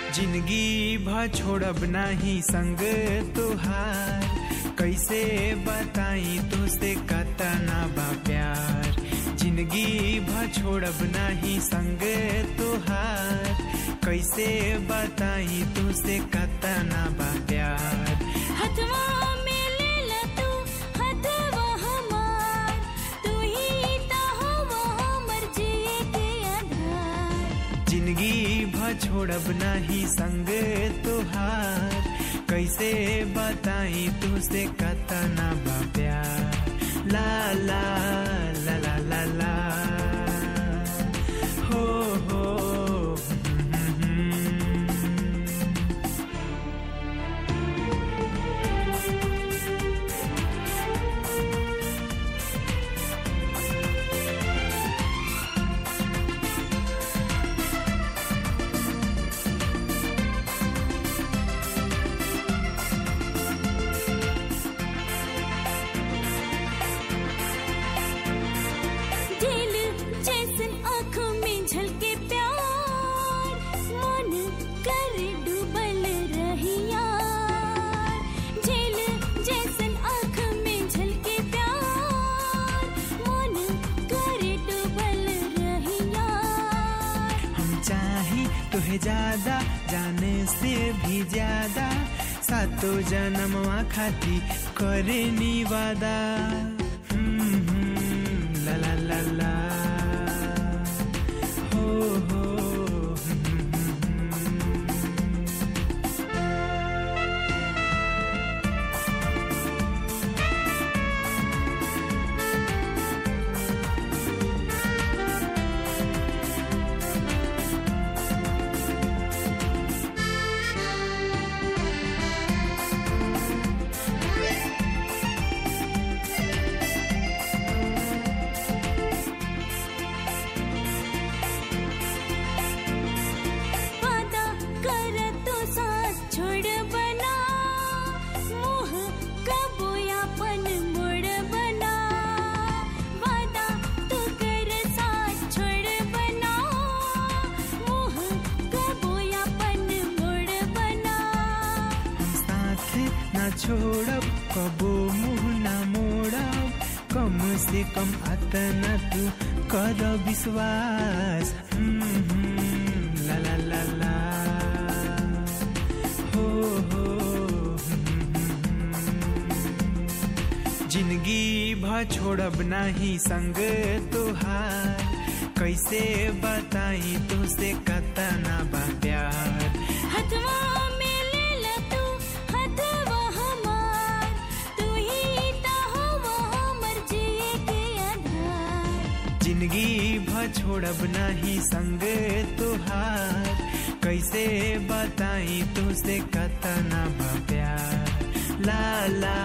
जिंदगी भ छोड़ब नाही संग तुहार कैसे बताई तुझसे कतना बा प्यार जिंदगी भ छोड़ब नाही संग तुहार कैसे बताई तुझसे कतना बा प्यार हथवा में ले ला तू हथवा हमार तू ही ता हवा हमर जिए के आधार जिंदगी भ छोड़ब नाही संग तुहार कैसे बताई तुझसे कतना बा प्यार ला ला ला ला ला ला हो हो हम्म, हम्म, हम्म। दिल जैसन आँखों में झलके प्यार मन कर डूबल रहिया झील जैसन आँख में झलके प्यार मन कर डूबल रहिया हम चाहे तुहे ज्यादा जाने से भी ज्यादा सातो जन्मवा खाती करे निवादा हम्म, हम्म, ला ला ला ला हो हो हम्म, हम्म, हम्म। वादा कर तो साथ छोड़ बना मोह कबो यापन मोड़ बना वादा तो कर साथ छोड़ बना मोह कबो यापन मोड़ बना हम साथ ना छोड़ब कबो मुंह ना मोड़ब कम से कम अतना तू कर विश्वास हम्म, हम्म, ला ला ला ला हो हो हम्म, हम्म। जिंदगी भ छोड़ब नाही संग तुहार कैसे बताई तुझसे कतना बा प्यार हथवा में ले ला तू हथवा हमार तू ही ता हवा हमर जिए के आधार जिंदगी भ छोड़ब नाही संग तुहार कैसे बताई तुझसे कतना बा प्यार ला ला